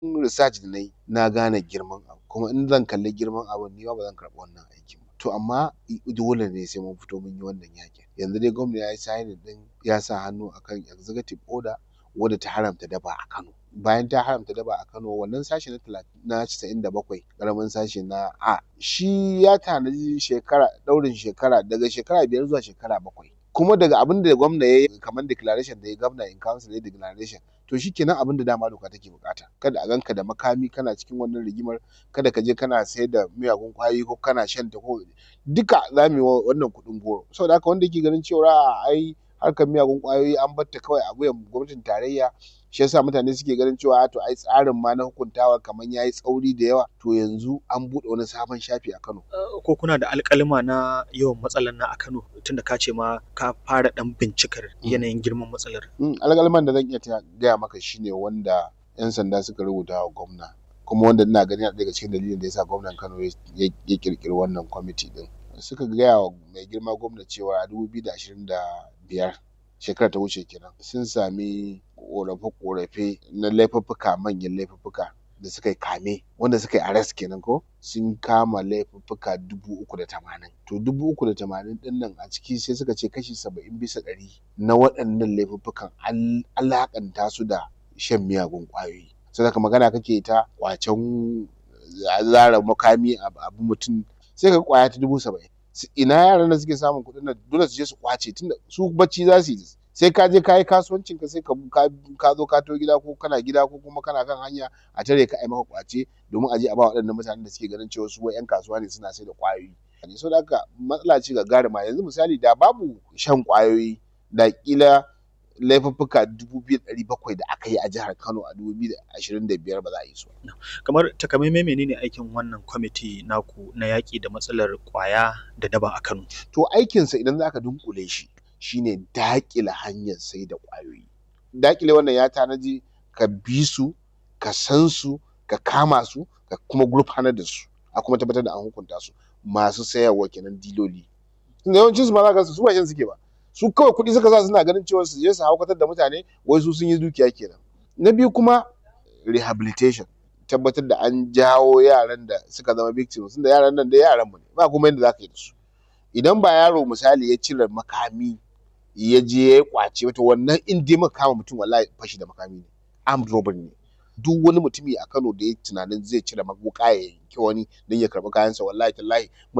research da na yi na gane girman abu kuma in zan kalli girman abun ni ma ba zan karɓi wannan aikin ba to amma dole ne sai mun fito mun yi wannan yaƙin yanzu dai gwamna ya yi signing ɗin ya sa hannu akan executive order wadda ta haramta daba a Kano bayan ta haramta daba a Kano wannan sashi na talatin na casa'in da bakwai ƙaramin sashi na A shi ya tanaji shekara ɗaurin shekara daga shekara biyar zuwa shekara bakwai kuma daga abin da gwamna ya yi kamar declaration da ya gwamna in council ya declaration to shikenan abin da dama doka take buƙata kada a ganka da makami kana cikin wannan rigimar kada ka je kana sayar da miyagun ƙwayoyi ko kana shan ta ko duka za mu yi wannan kuɗin goro saboda haka wanda yake ganin cewa a'a ai harkar miyagun ƙwayoyi an bar ta kawai a wuyan gwamnatin tarayya shi yasa mutane suke ganin cewa to ai tsarin ma na hukuntawa kamar ya yi tsauri da yawa to yanzu an buɗe wani sabon shafi a Kano. Ko kuna da alƙalima na yawan matsalar na a Kano tunda ka ce ma ka fara ɗan bincikar yanayin girman matsalar. Alƙaliman da zan iya gaya maka shine wanda 'yan sanda suka rubuta wa gwamna kuma wanda ina ganin yana daga cikin dalilin da yasa gwamnan Kano ya ƙirƙiri wannan kwamiti ɗin. Suka gaya wa mai girma gwamna cewa a dubu biyu da ashirin da biyar shekarar ta wuce kenan sun sami ƙorafe-ƙorafe na laifuffuka manyan laifuffuka da suka yi kame wanda suka yi arrest kenan ko sun kama laifuffuka dubu uku da tamanin to dubu uku da tamanin ɗin nan a ciki sai suka ce kashi saba'in bisa ɗari na waɗannan laifuffukan an alaƙanta su da shan miyagun ƙwayoyi saboda magana kake ta ƙwacen zara makami abu mutum sai ka ƙwaya ta dubu saba'in ina yaran da suke samun kuɗin nan dole su je su ƙwace tunda su bacci za su yi sai ka je ka yi kasuwancin ka sai ka zo ka to gida ko kana gida ko kuma kana kan hanya a tare ka ai maka ƙwace domin a je a ba waɗannan mutanen da suke ganin cewa su wai 'yan kasuwa ne suna sai da ƙwayoyi saboda haka matsala ce gagaruma yanzu misali da babu shan ƙwayoyi da ƙila laifuffuka dubu biyu da ɗari bakwai da aka yi a jihar Kano a dubu biyu da ashirin da biyar ba za a yi su ba. Kamar takamaimai menene aikin wannan kwamiti naku na yaƙi da matsalar ƙwaya da daba a Kano? To aikinsa idan za ka dunƙule shi shine daƙile hanyar sai da ƙwayoyi. Daƙile wannan ya tanaji ka bi su, ka san su, ka kama su, ka kuma gurfanar da su, a kuma tabbatar da an hukunta su masu sayarwa kenan diloli. Tunda yawancin su ma za ka su ba shan suke ba. Su kawai kuɗi suka sa suna ganin cewa su je su haukatar da mutane wai su sun yi dukiya kenan. Na biyu kuma rehabilitation tabbatar da an jawo yaran da suka zama victims tunda yaran nan da yaran mu ne ba kuma yadda za ka yi da su. Idan ba yaro misali ya cire makami ya je ya yi ƙwace wato wannan in dai muka kama mutum wallahi fashi da makami ne armed robbery ne. Duk wani mutumi a Kano da ya yi tunanin zai cire wuƙa ya yanki wani don ya karɓi kayansa wallahi tallahi